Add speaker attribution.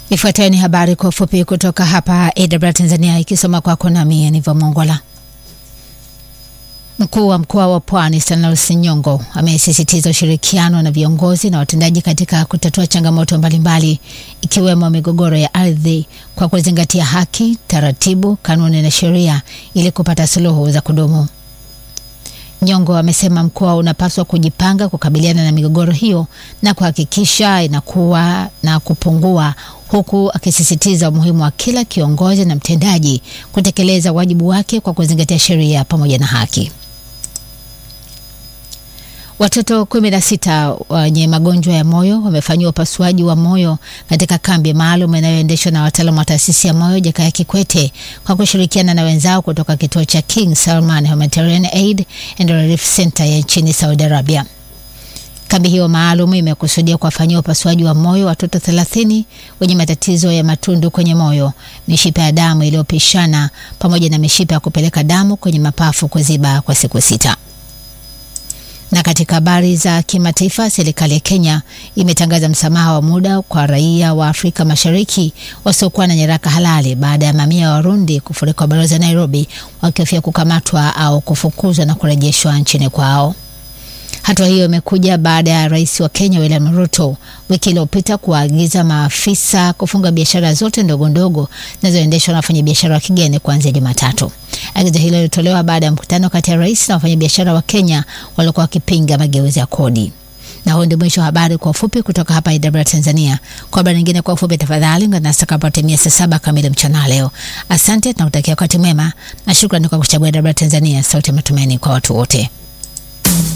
Speaker 1: Ifuatayo ni habari kwa ufupi kutoka hapa AWR Tanzania, ikisoma kwako nami Aniva Mongola. Mkuu wa mkoa wa Pwani Stanley Nyongo amesisitiza ushirikiano na viongozi na watendaji katika kutatua changamoto mbalimbali ikiwemo migogoro ya ardhi kwa kuzingatia haki, taratibu, kanuni na sheria ili kupata suluhu za kudumu. Nyongo amesema mkoa unapaswa kujipanga kukabiliana na migogoro hiyo na kuhakikisha inakuwa na kupungua, huku akisisitiza umuhimu wa kila kiongozi na mtendaji kutekeleza wajibu wake kwa kuzingatia sheria pamoja na haki. Watoto kumi na sita wenye magonjwa ya moyo wamefanyiwa upasuaji wa moyo katika kambi maalum inayoendeshwa na wataalamu wa taasisi ya moyo Jakaya Kikwete kwa kushirikiana na wenzao kutoka kituo cha King Salman Humanitarian Aid and Relief Center ya nchini Saudi Arabia. Kambi hiyo maalum imekusudia kuwafanyia upasuaji wa moyo watoto thelathini wenye matatizo ya matundu kwenye moyo, mishipa ya damu iliyopishana pamoja na mishipa ya kupeleka damu kwenye mapafu kuziba kwa siku sita. Na katika habari za kimataifa, serikali ya Kenya imetangaza msamaha wa muda kwa raia wa Afrika Mashariki wasiokuwa na nyaraka halali baada ya mamia ya Warundi kufurika balozi ya Nairobi wakihofia kukamatwa au kufukuzwa na kurejeshwa nchini kwao. Hatua hiyo imekuja baada ya rais wa Kenya William Ruto wiki iliyopita kuwaagiza maafisa kufunga biashara zote ndogo ndogo zinazoendeshwa na wafanyabiashara wa kigeni kuanzia Jumatatu. Agizo hilo lilitolewa baada ya mkutano kati ya rais na wafanyabiashara wa Kenya waliokuwa wakipinga mageuzi ya kodi. Na huo ndio mwisho wa habari kwa ufupi kutoka hapa AWR Tanzania. Kwa habari nyingine kwa ufupi, tafadhali ungana nasi tutakapotimia saa saba kamili mchana leo. Asante, tunakutakia wakati mwema na shukrani kwa kuchagua AWR Tanzania, sauti ya matumaini kwa watu wote.